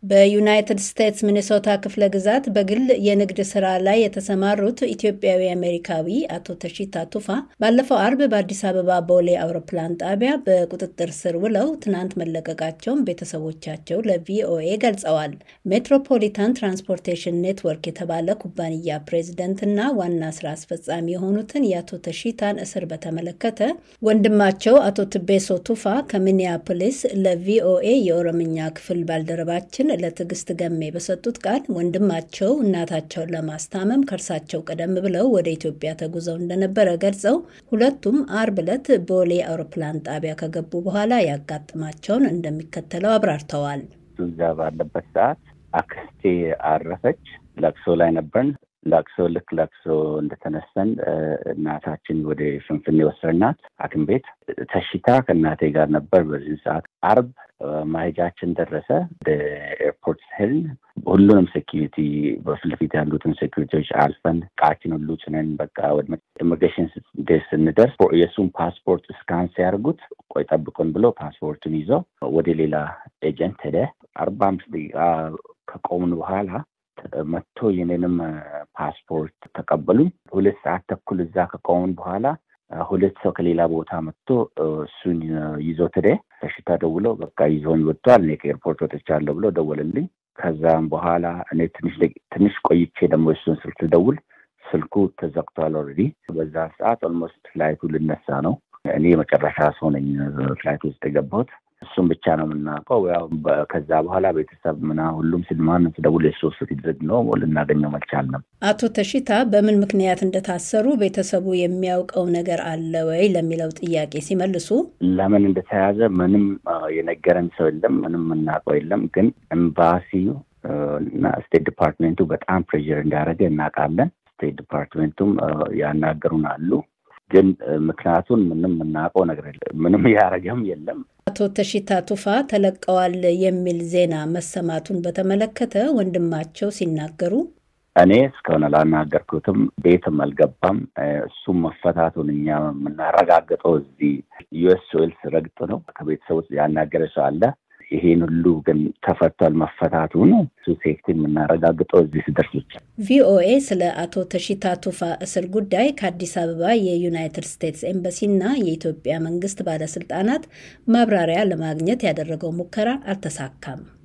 በዩናይትድ ስቴትስ ሚኒሶታ ክፍለ ግዛት በግል የንግድ ስራ ላይ የተሰማሩት ኢትዮጵያዊ አሜሪካዊ አቶ ተሺታ ቱፋ ባለፈው አርብ በአዲስ አበባ ቦሌ አውሮፕላን ጣቢያ በቁጥጥር ስር ውለው ትናንት መለቀቃቸውን ቤተሰቦቻቸው ለቪኦኤ ገልጸዋል። ሜትሮፖሊታን ትራንስፖርቴሽን ኔትወርክ የተባለ ኩባንያ ፕሬዝደንትና ዋና ስራ አስፈጻሚ የሆኑትን የአቶ ተሺታን እስር በተመለከተ ወንድማቸው አቶ ትቤሶ ቱፋ ከሚኒያፖሊስ ለቪኦኤ የኦሮምኛ ክፍል ባልደረባችን ለትዕግስት ገሜ በሰጡት ቃል ወንድማቸው እናታቸውን ለማስታመም ከእርሳቸው ቀደም ብለው ወደ ኢትዮጵያ ተጉዘው እንደነበረ ገልጸው ሁለቱም አርብ ዕለት ቦሌ አውሮፕላን ጣቢያ ከገቡ በኋላ ያጋጥማቸውን እንደሚከተለው አብራርተዋል። እዛ ባለበት ሰዓት አክስቴ አረፈች። ለቅሶ ላይ ነበርን። ለቅሶ ልክ ለቅሶ እንደተነሰን እናታችን ወደ ፍንፍኔ ወሰድናት ሐኪም ቤት ተሽታ ከእናቴ ጋር ነበር። በዚህ ሰዓት አርብ ማሄጃችን ደረሰ። ወደ ኤርፖርት ሄድን። ሁሉንም ሴኪሪቲ በፊት ለፊት ያሉትን ሴኪሪቲዎች አልፈን እቃችን ሁሉ ጭነን በቃ ወደ ኢሚግሬሽን ስንደርስ የእሱን ፓስፖርት እስካን ሲያደርጉት ቆይ ጠብቁን ብሎ ፓስፖርቱን ይዘው ወደ ሌላ ኤጀንት ሄደ። አርባ አምስት ደቂቃ ከቆምን በኋላ መጥቶ የኔንም ፓስፖርት ተቀበሉኝ። ሁለት ሰዓት ተኩል እዛ ከቆምን በኋላ ሁለት ሰው ከሌላ ቦታ መጥቶ እሱን ይዞ ትደ ተሽታ ደውለው በቃ ይዞኝ ወጥቷል፣ እኔ ከኤርፖርት ወጥቻለሁ ብሎ ደወለልኝ። ከዛም በኋላ እኔ ትንሽ ትንሽ ቆይቼ ደግሞ እሱን ስልክ ደውል ስልኩ ተዘግቷል ኦልሬዲ። በዛ ሰዓት ኦልሞስት ፍላይቱ ልነሳ ነው። እኔ የመጨረሻ ሰው ነኝ ፍላይት ውስጥ የገባሁት። እሱም ብቻ ነው የምናውቀው። ያው ከዛ በኋላ ቤተሰብ ምና ሁሉም ስልማን ስደውል የሶስት ዝግ ነው ልናገኘው አልቻልንም። አቶ ተሽታ በምን ምክንያት እንደታሰሩ ቤተሰቡ የሚያውቀው ነገር አለ ወይ ለሚለው ጥያቄ ሲመልሱ ለምን እንደተያዘ ምንም የነገረን ሰው የለም፣ ምንም የምናውቀው የለም። ግን ኤምባሲው እና ስቴት ዲፓርትሜንቱ በጣም ፕሬዥር እንዳደረገ እናውቃለን። ስቴት ዲፓርትሜንቱም ያናገሩን አሉ ግን ምክንያቱን ምንም የምናውቀው ነገር የለም። ምንም ያደረገም የለም። አቶ ተሺታ ቱፋ ተለቀዋል የሚል ዜና መሰማቱን በተመለከተ ወንድማቸው ሲናገሩ እኔ እስከሆነ ላናገርኩትም ቤትም አልገባም። እሱም መፈታቱን እኛ የምናረጋግጠው እዚህ ዩኤስ ኦይልስ ረግጥ ነው። ከቤተሰብ ውስጥ ያናገረ ሰው አለ። ይሄን ሁሉ ግን ተፈቷል መፈታቱ ነው። እሱ ሴፍቲ የምናረጋግጠው እዚህ ስደርስ ብቻ። ቪኦኤ ስለ አቶ ተሺታ ቱፋ እስር ጉዳይ ከአዲስ አበባ የዩናይትድ ስቴትስ ኤምባሲና የኢትዮጵያ መንግስት ባለስልጣናት ማብራሪያ ለማግኘት ያደረገው ሙከራ አልተሳካም።